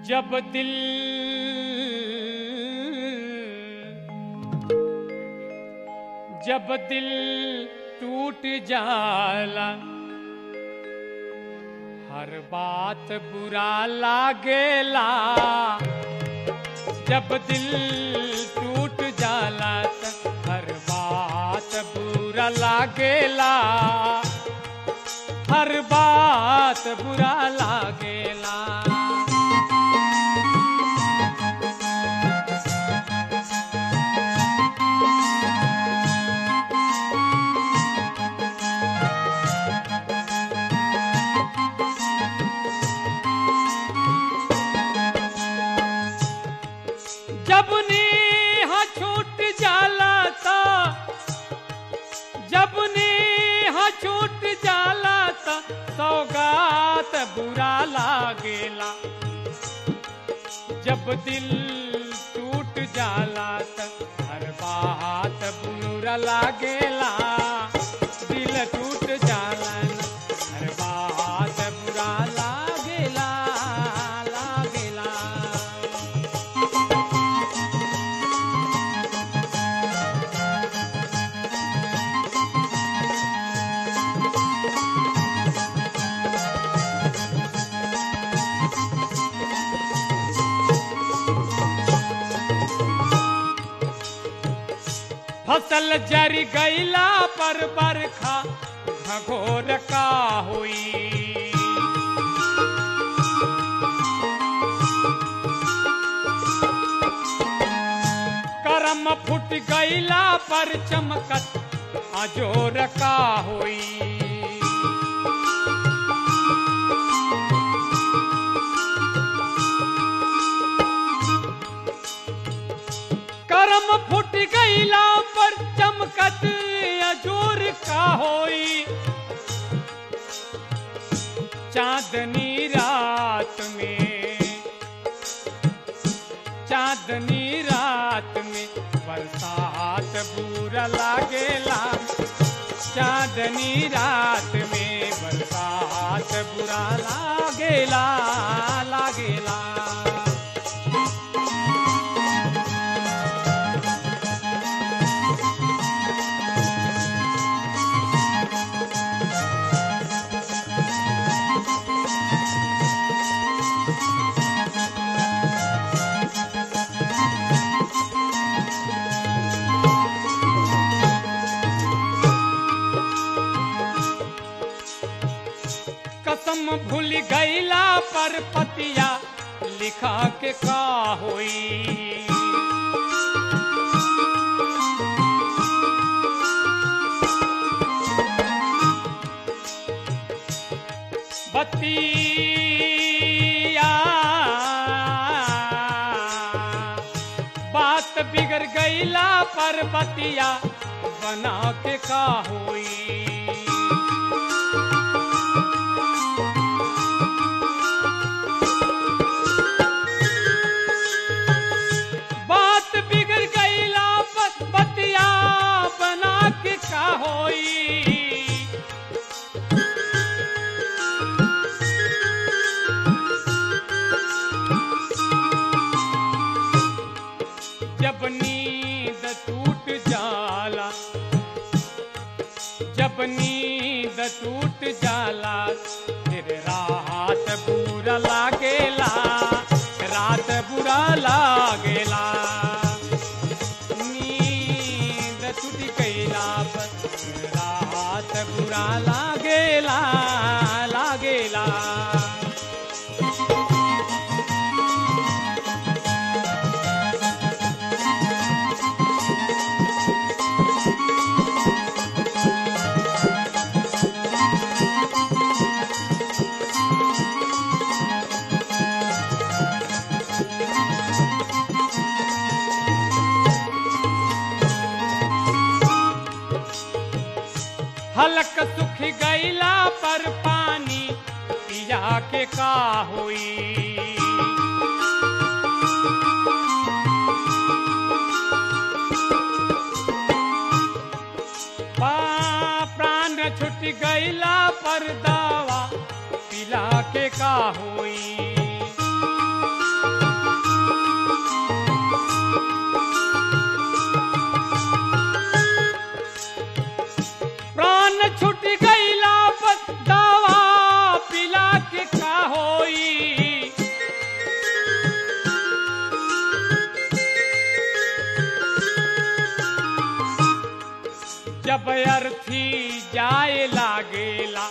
जब दिल जब दिल टूट जाला हर बात बुरा लागेला जब दिल टूट जाला त हर बात बुरा लागेला हर बात बुरा लागेला जब नेह छूट जाला ता जब नेह छूट जाला ता सौगात बुरा लागेला जब दिल टूट जाला त हर बात बुरा लागेला दिल टूट जाला न हर बात बुरा लागेला लागेला फसल जर गईला पर बरखा घघोर का हुई करम फुट गईला पर चमकत अजोर का हुई करम फुट गईला पर चमकत अजोर का होई चांदनी रात में चांदनी रात में बरसात बुरा लागेला चांदनी रात में बरसात बुरा लागेला लागेला कसम भूल गईला पर पतिया लिखा के का होई बतिया बात बिगड़ गईला पर बतिया बना के का होई बात बिगड़ गईला बस बतिया बना के का होई जब नींद टूट जाला जब नींद टूट जाला फिर रात बुरा लागेला रात बुरा लागेला नींद टूट गईला पर रात बुरा लागेला लागेला हलक सुख गईला पर पानी पिया के का होई पा- प्राण छुट गईला पर दावा पिला के का होई जब अर्थी जाए लागेला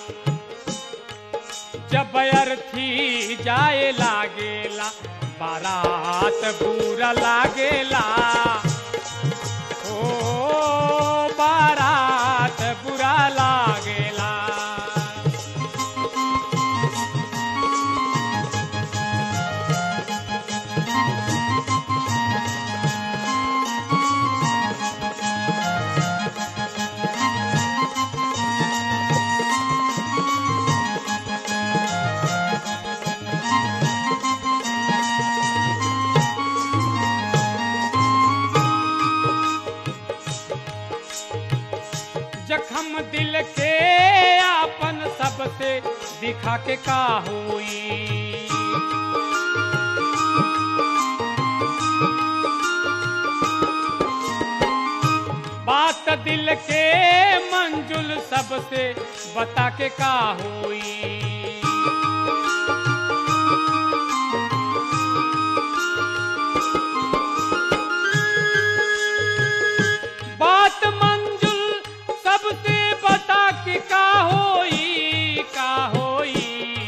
जब अर्थी जाए लागेला बारात बुरा लागेला ओ बारात बुरा लागेला जखम दिल के आपन सबसे दिखा के का होई बात दिल के मंजुल सबसे बता के का होई बात मंजुल सबसे बता के का होई का होई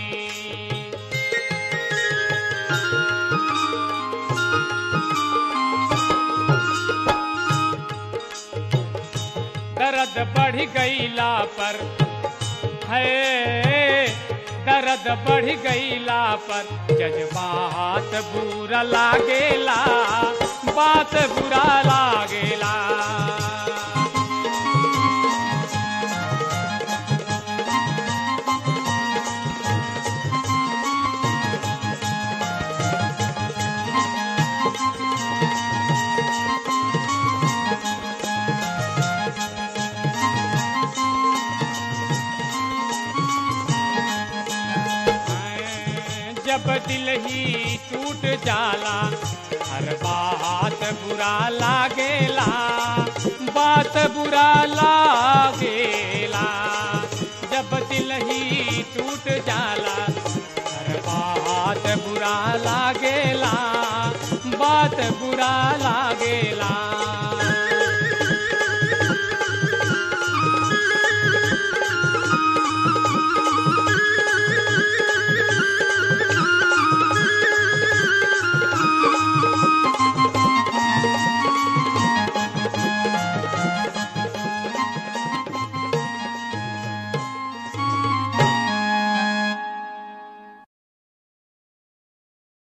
दर्द बढ़ गईला पर है दर्द बढ़ गईला पर जज्बात बुरा लागेला बात बुरा लागेला जब दिल ही टूट जाला हर बात बुरा लागेला बात बुरा लागेला जब दिल ही टूट जाला